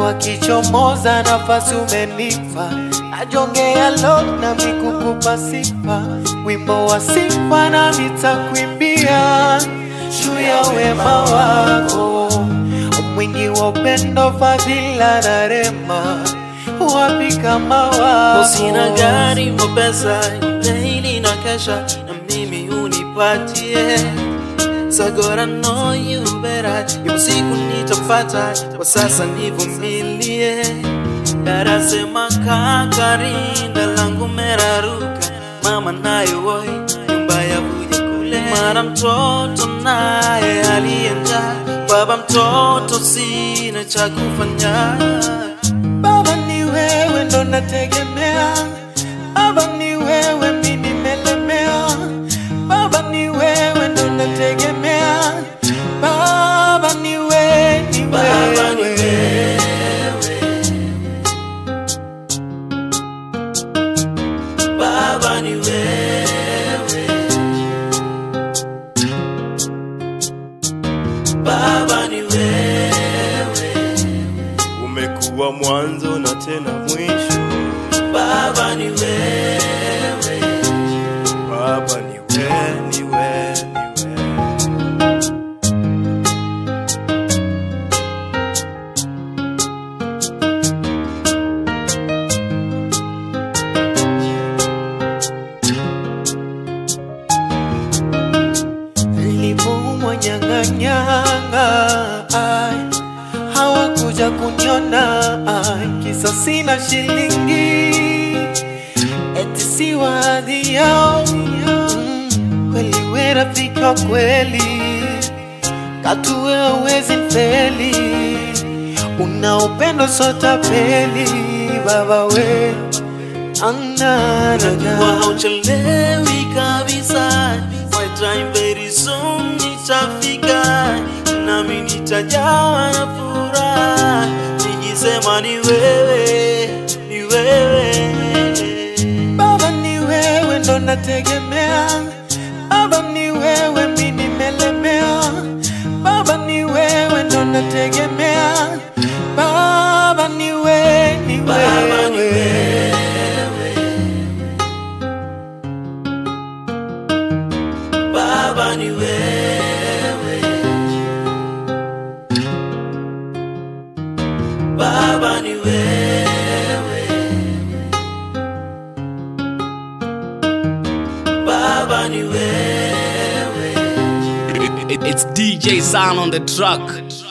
wakichomoza nafasi umenipa, najongea lo na mikukupa sifa, wimbo wa sifa na nitakuimbia juu ya wema wako mwingi wa upendo, fadhila na rema, wapi kama wako? Sina gari wa pesa, daily na kesha na mimi unipatie So God I know you better Ipo siku nitapata, kwa sasa nivumilie Darasema kakarinda langu meraruka Mama nayo woi, nyumba ya vuja kule Mara mtoto naye alienda Baba mtoto sina cha kufanya Baba ni wewe ndo nategemea, Baba ni wewe mimi nimelemea, Baba ni wewe ndo nategemea, Baba ni wewe, ni Baba ni wewe. Baba ni wewe, Baba ni wewe, umekuwa mwanzo na tena mwisho. Baba ni wewe, Baba ni wewe, ni wewe, ni wewe. Nilipoumwa nyang'anyanga, ai, hawakuja kuniona, ai, kisa sina shilingi, eti si wadhi yao. Mm, Kweli we rafiki wa kweli, katu we hauwezi mfeli, una upendo sotapeli, baba we Najua anana hauchelewi kabisa, my time very soon nitafika, nami nitajawa na furaha, nikisema ni wewe, ni wewe Baba ni wewe ndo nategemea, Baba ni wewe mi nimelemea, Baba ni wewe ndo nategemea, Baba ni wewe, ni Baba ni wewe. Baba ni wewe, Baba ni wewe, Baba ni wewe. It- it- it's DJ Sound on the truck.